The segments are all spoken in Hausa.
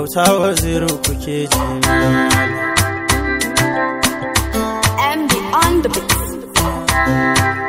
auta waziri kuke ji MD on the beat.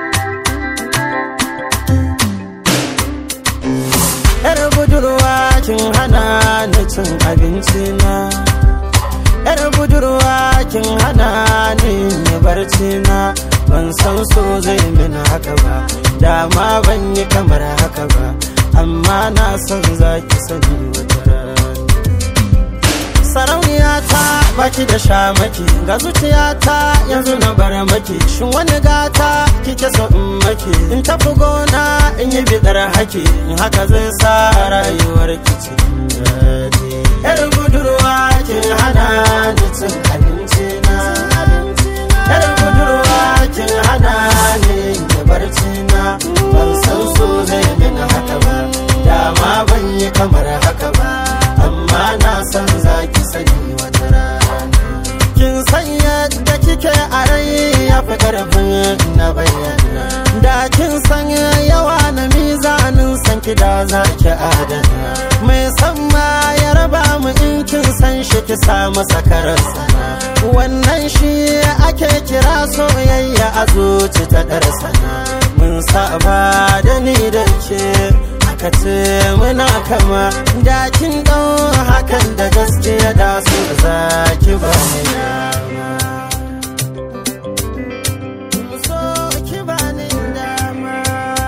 yar budurwa kin hana ni cin abinci na yar budurwa kin hana ni yi barci na ban san so zai mini haka ba dama ban yi kamar haka ba amma na san za ki sani wata rana sarauniya ta baki da shamaki ga zuciyata yanzu na bar maki shin wani gata kike so in maki in tafi gona in yi bidar haki in haka zai sa rayuwar ki cikin daɗi yar budurwa ki hana ni cin abinci na yar budurwa ki hana ni da barci na ban san so zai min haka ba dama ban yi kamar haka ba amma na san za ki sani wata rana kin san yadda kike a rai ya fi karfin na bayyana da kin san yawa na mizanin san ki da za ki adana mai san ma ya raba mu in kin san shi ki sa masa karasa wannan shi ake kira soyayya a zuci ta darsana mun saba da ni da ke aka ce muna kama da kin ɗau hakan da gaskiya da su za ki ba ni dama so ki ba ni dama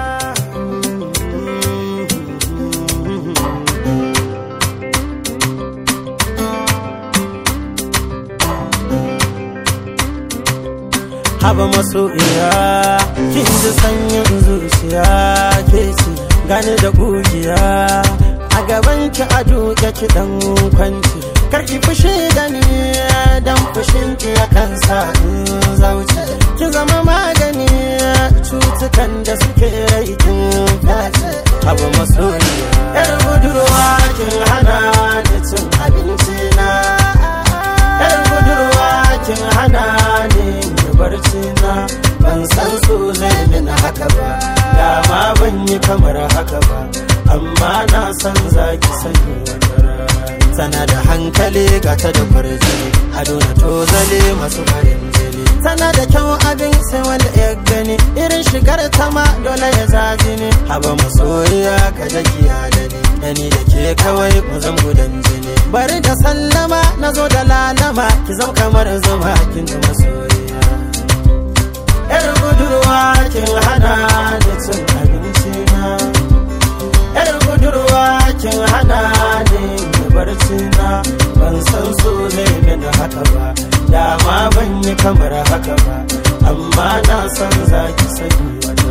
haba masoyiya kin ji sanyin zuciya ke ce gani da kugiya a gaban ki a duke ki dan kwanci karki fushi da ni dan fushin ki ya kansa in zauce ki zama magani cutukan da suke rai kin face haba masoyiya yar budurwa kin hana ni cin abinci na yar budurwa kin hana ni barci na ban san so zai min haka ba dama ban yi kamar haka ba amma na san zaki sani wata rana tana da hankali gata da kwarjini ado na tozale masu farin jini tana da kyau abin sai wanda ya gani irin shigar ta ma dole ya zaji ne haba masoyiya ka jagiya da ni da ni da ke kawai mu zan gudan jini bari da sallama na zo da lalama ki zam kamar zuma kin ji masoyiya yar budurwa kin hana ni cin abinci na yar budurwa kin hana ni da barci na ban san so zai da haka ba dama ban yi kamar haka ba amma na san zaki sani wata